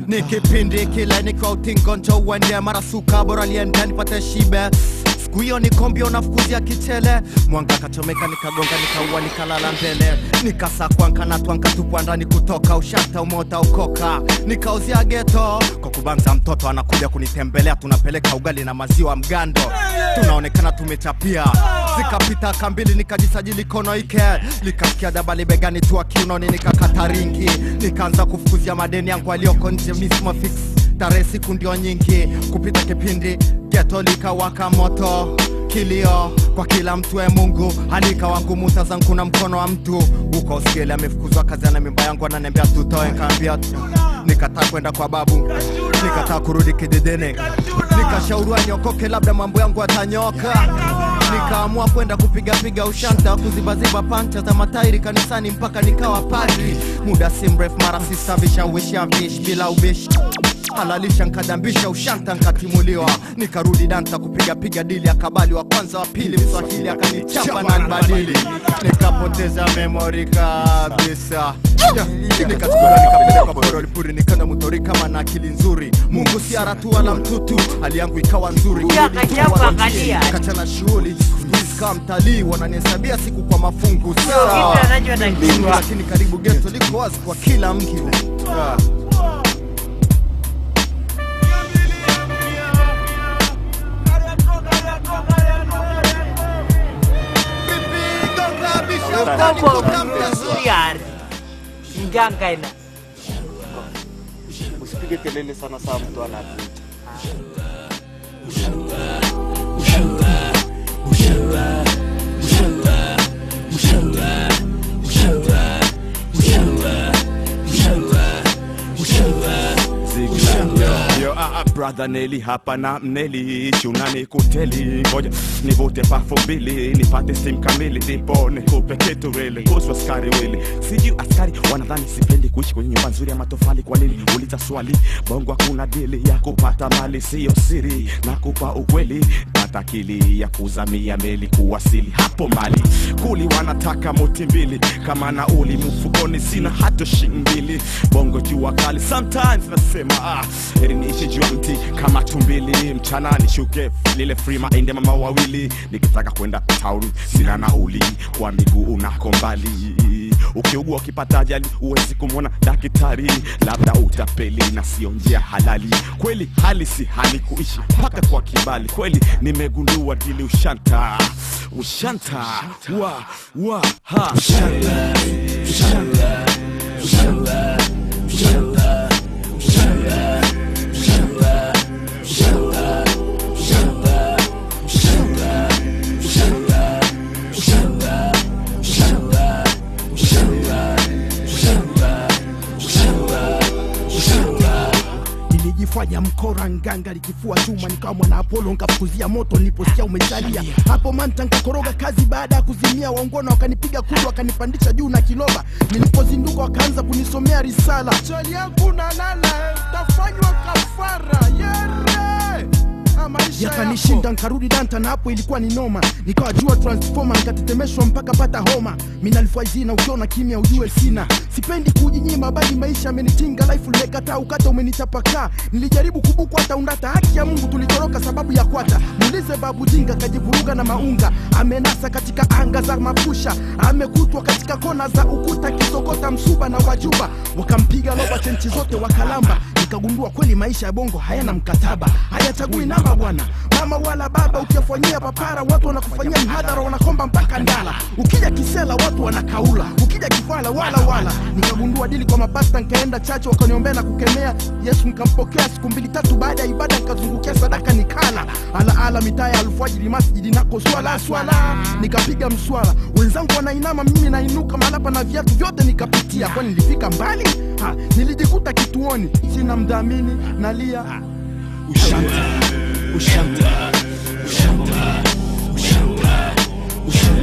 ni kipindi kile nikiwa utingo njo uende mara suka bora liende nipate shibe siku hiyo nikombio nafukuzia kichele mwanga kachomeka nikagonga nikaua nikalala mbele nikasakwa nkanatwa nkatupwa ndani kutoka ushata umota ukoka nikauzia geto kwa kubanza mtoto anakuja kunitembelea tunapeleka ugali na maziwa mgando tunaonekana tumechapia zikapita kambili nikajisajili kono ike likasikia dabali begani tua kiunoni nikakata ringi nikaanza kufukuzia madeni yangu aliyoko nje mismo fix tarehe siku ndio nyingi kupita kipindi geto likawaka moto kilio kwa kila mtu e mungu halika wangu muta zangu na mkono wa mtu huko uskeli amefukuzwa kazi ana mimba yangu ananiambia tutoe nkaambia nikataa kwenda kwa babu nikataa kurudi kijijini nikashauriwa niokoke labda mambo yangu atanyoka nikaamua kwenda kupigapiga ushanta kuzibaziba pancha za matairi kanisani mpaka nikawa padri muda si mrefu mara sisa vishawisha vish bila ubishi halalisha nkadambisha ushanta nkatimuliwa nikarudi danta kupigapiga dili akabali wa kwanza wa pili mswahili akanichapa na nbadili nikapoteza memori kabisa nikachukula nikapelekwa porolipuri nikanda mutori kama na akili nzuri mungu si aratu wala mtutu hali yangu ikawa nzuri Ya, Kurudi tu kajabu wala angalia. mchini. kachana shughuli kaa mtalii wananihesabia siku kwa mafungu sawa Kitu anachotakiwa. Mimi, lakini karibu geto liko wazi kwa kila mkile Ah. Kombo mzuri ardhi. Mganga ina. Usipige kelele sana saa mtu anatuita. Yo, ah, ah, brother Neli hapa na mneli chunani kuteli ngoja nivute pafu mbili nipate sim kamili ndipo nikupe kitu wili kuhusu askari wili sijui askari wanadhani sipendi kuishi kwenye nyumba nzuri ya matofali kwa nini uliza swali bongo hakuna dili ya kupata mali siyo siri nakupa ukweli pata akili ya kuzamia meli kuwasili hapo mali kuli wanataka moti mbili kama nauli mfukoni sina hata shilingi mbili bongo jua kali sometimes nasema ah, heri niishi juu ya mti kama tumbili mchana nishuke lile frima ende mama wawili nikitaka kwenda town sina nauli kwa miguu unako mbali ukiugua ukipata ajali huwezi kumwona daktari labda utapeli na sio njia halali kweli hali si hali kuishi mpaka kwa kibali kweli nimegundua dili ushanta ushanta wa wa ha ushanta ushanta ushanta ushanta ushanta ushanta ushanta ushanta ushanta ushanta ushanta ushanta ushanta ushanta ushanta ushanta nilijifanya mkora nganga likifua chuma nikawa mwana apolo nkafukuzia moto niliposikia umesalia hapo manta nkakoroga kazi baada ya kuzimia waungona wakanipiga kudu wakanipandisha juu na kiloba nilipozinduka wakaanza kunisomea risala chali yangu nalala tafanywa kafara yere yakanishinda nkarudi danta na hapo ilikuwa ni noma nikawa jua transforma nikatetemeshwa mpaka pata homa minalfaizina ukiona kimya ujue sina sipendi kujinyima bali maisha amenitinga life limekataa ukata umenitapakaa nilijaribu kubukwa hata undata haki ya mungu tulitoroka sababu ya kwata muulize babu jinga kajivuruga na maunga amenasa katika anga za mapusha amekutwa katika kona za ukuta kisokota msuba na wajuba wakampiga loba chenchi zote wakalamba nikagundua kweli maisha ya bongo hayana mkataba hayachagui namba bwana mama wala baba ukiwafanyia papara watu wanakufanyia mhadhara wanakomba mpaka ndala ukija kisela watu wanakaula ukija kifala wala wala nikagundua dili kwa mapasta nkaenda chache wakaniombea na kukemea yesu nkampokea siku mbili tatu baada ya ibada nikazungukia sadaka nikala ala ala mitaa ya alfajiri masjidi nako swala swala nikapiga mswala wenzangu wanainama mimi nainuka malapa na viatu vyote nikapitia kwani nilifika mbali ha, nilijikuta kituoni sina mdhamini nalia ushanta ushanta ushanta ushanta ushanta